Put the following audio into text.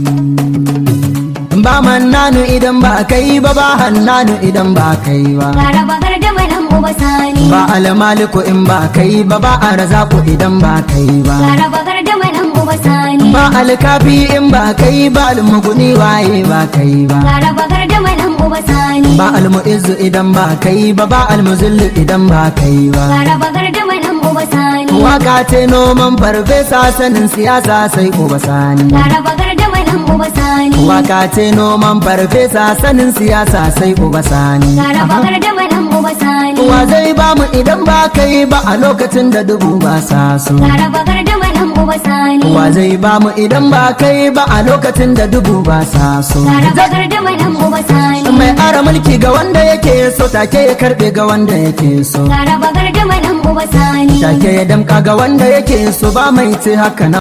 ba mannanu idan ba kai ba ba hannanu idan ba kai ba Laraba gardama nan uba sani. ba almaliku in ba kai ba ba arzaku idan ba kai ba Laraba gardama nan uba sani. ba alkafi in ba kai ba almuguni waye ba kai ba Laraba gardama nan uba sani. ba almu'izzu idan ba kai ba ba almuzillu idan ba kai ba Laraba gardama nan uba sani. waka ce noman farfesa sanin siyasa sai uba sani Laraba gardama nan uba sani. waka ce noman farfesa sanin siyasa sai uba sani Laraba gardama nan uba sani. wa zai ba mu idan ba kai ba a lokacin da dubu ba sa so Laraba gardama nan uba sani. wa zai ba mu idan ba kai ba a lokacin da dubu ba sa so Laraba gardama nan uba sani. mai ara mulki ga wanda yake so take ya karbe ga wanda yake so Laraba gardama nan uba sani. take ya damka ga wanda yake so ba mai ce haka na